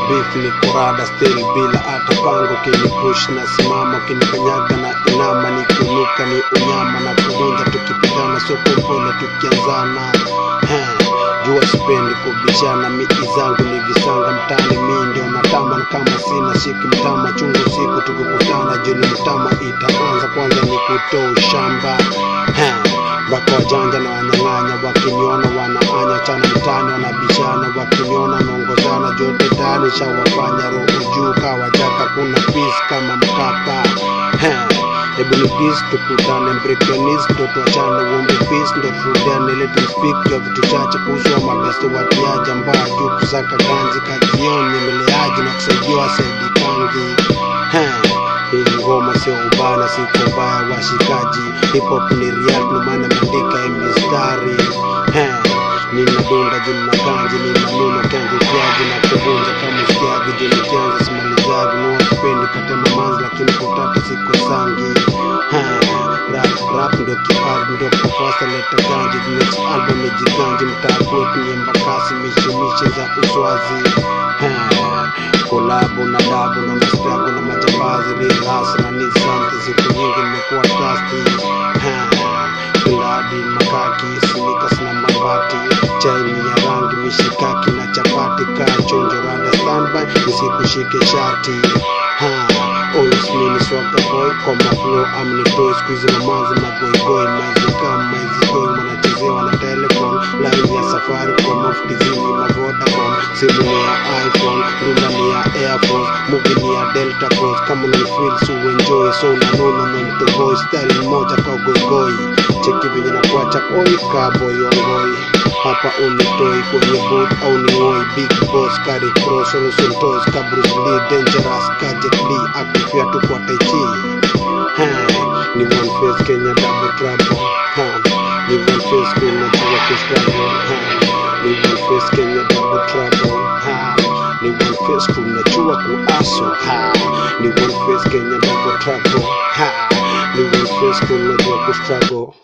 beef ni korada still bila hata pango kinipush na simama kinikanyaga na inama nikiunuka ni unyama na kuvunja tukipigana soko mpole tukianzana He, jua sipendi kubishana miti zangu ni visanga mtani mi ndio natamba na kama sina siku mtama chungu siku tukikutana juni mtama itaanza kwanza ni kutoa shamba He, mpaka wajanja na wanyang'anya wakiniona wanaanya chana mtani wanabishana wakiniona naongozana jote tani shawafanya roho juu kawajaka kuna peace kama mkapa He, hebu ni peace tukutane mbrekanis ndo tuachane uombe peace ndo turudiane ile tumspeak jua vitu chache kuhusu wa mabeste watiaji ambao juu kusaka ganzi kazioni meleaji na kusaidiwa saidi kangi He, hii ngoma sio ubana siko mbaya washikaji hip hop ni real ndio maana naandika hii mistari He, ninadunda juu na ganji ninanuna kenzi kiaji na kuvunja kama sikiaji juu nikianza simalizaji nuwa sipendi katema manzi lakini kutata siko sangi He, rap rap ndo kipaji ndo kufasa leta ganji next album ijiganji mtaa kwetu ni embakasi mishemishe za uswazi He, kolabo na dabu ndo mastrago na majambazi real hustle ni something siku nyingi nimekuwa tasti kiladi makaki sinikas na mabati chaini ya rangi mishikaki na chapati kaa chonjo rada standby nisikushike shati ha always mini swagga boy kwa maflow amnitoi skuizi mamazi magoigoi mazikam maizigoi wanachezewa na telefon line ya safari kwa mafukizini mavodacom simu ni ya iphone rula ni ya air force muvi ni ya delta cross kama unanifeel so enjoy so unanona na mtoboi style moja kwa goigoi cheki venye na kuacha oi kaboy ongoi hapa unitoi kwenye boot au ning'oi big boss kari cross olosontos ka Bruce Lee dangerous ka Jet Li akifia tu kwa tai chi Ha, ni one face Kenya double trouble ha ni one face kuna jua kustruggle ha ni one face Kenya double trouble ha ni one face tunajua kuaso ha ni one face Kenya double trouble ha ni one face tunajua kustruggle